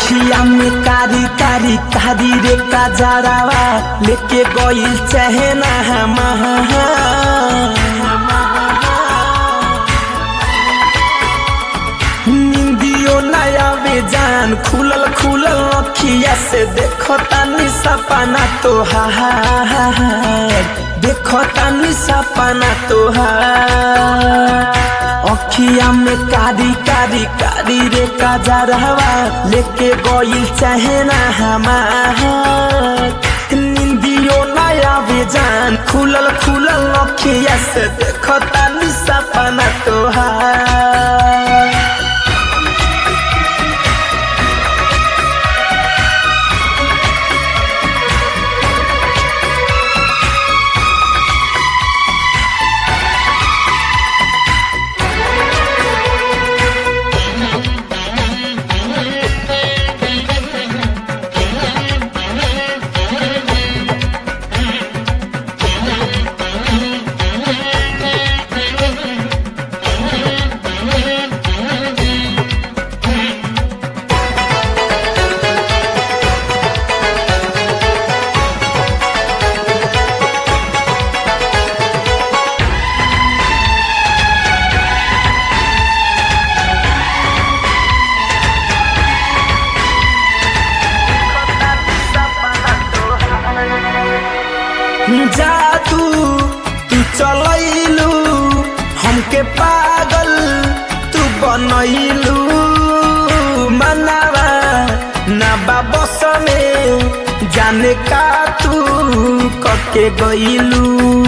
अखिया में कारी कारी कारी रे काजरावा लेके गइल चहना निंदियो नया बेजान खुलल खुलल अखिया से देखो तानी सपना तोहार देखो तानी सपना तोहार अखिया में कारी कारी कारी रे काजरवा लेके गइल चहना हमार निंदियो नया बेजान खुलल खुलल अखिया से देखो तानी सपना तोहार जादू तू चलैलू हमके पागल तू बनैलू मनावा ना बाबस में जाने का तू कके गइलू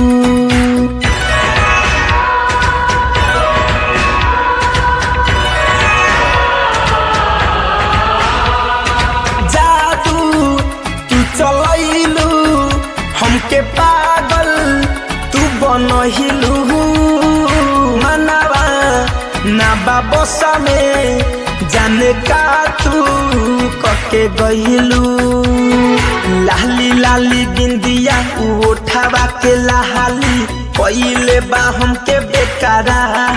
जादू तू चलैलू हमके पागल तू बनहिलू मनावा ना बाबसा में जाने का तू कके गइलू लाली लाली बिंदिया उठावा के लाली पहिले बा हमके बेकारा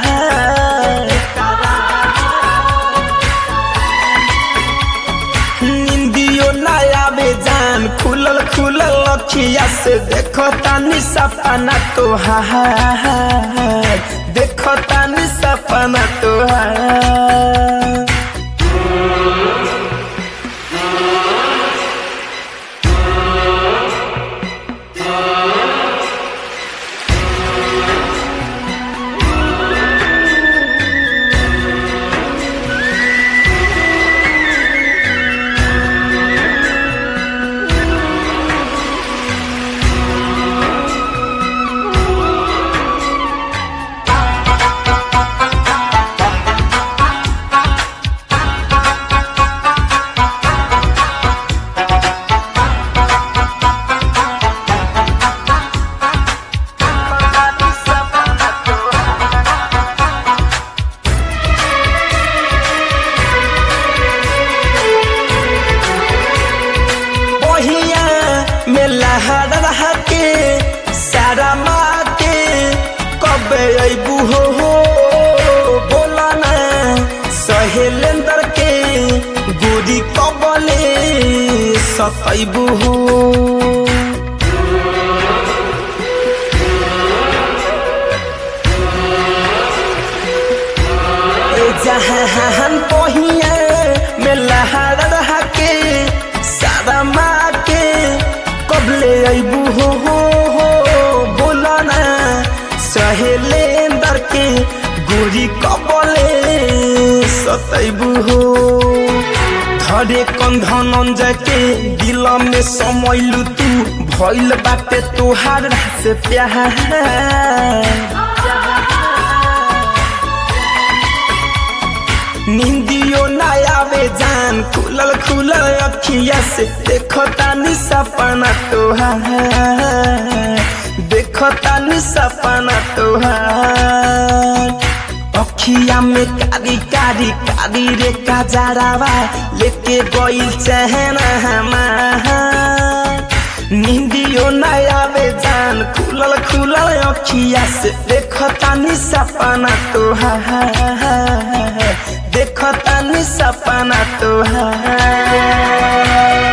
निंदियो नया बेजान खुलल खुलल अखिया से देखो तानी सपना तोहार देखो तानी सपना तोहार बहिया में लहर रहा के सारा माँ के कब अबू हो हो बोला ना सहेलेंदर के गोरी कबले सतैबू हो ए जहान पहिया में लहर रहा के सारा माँ के कबले अबू हो हो हो बोला ना सहेलेंदर के गोरी कबले सतैबू हो धरे कंधन के दिल में समैलू तू भइल बाटे तोहार से प्यार निंदियो नया बेजान खुलल खुलल अखिया से देखो तानी सपना तोहार देखो तानी सपना तोहार अखिया में कारी कारी कारी रे काजरावा लेके गइल चहना हमार निंदियो नया बेजान खुलल खुलल अखिया से देखो तानी सपना तोहार देखो तानी सपना तुहार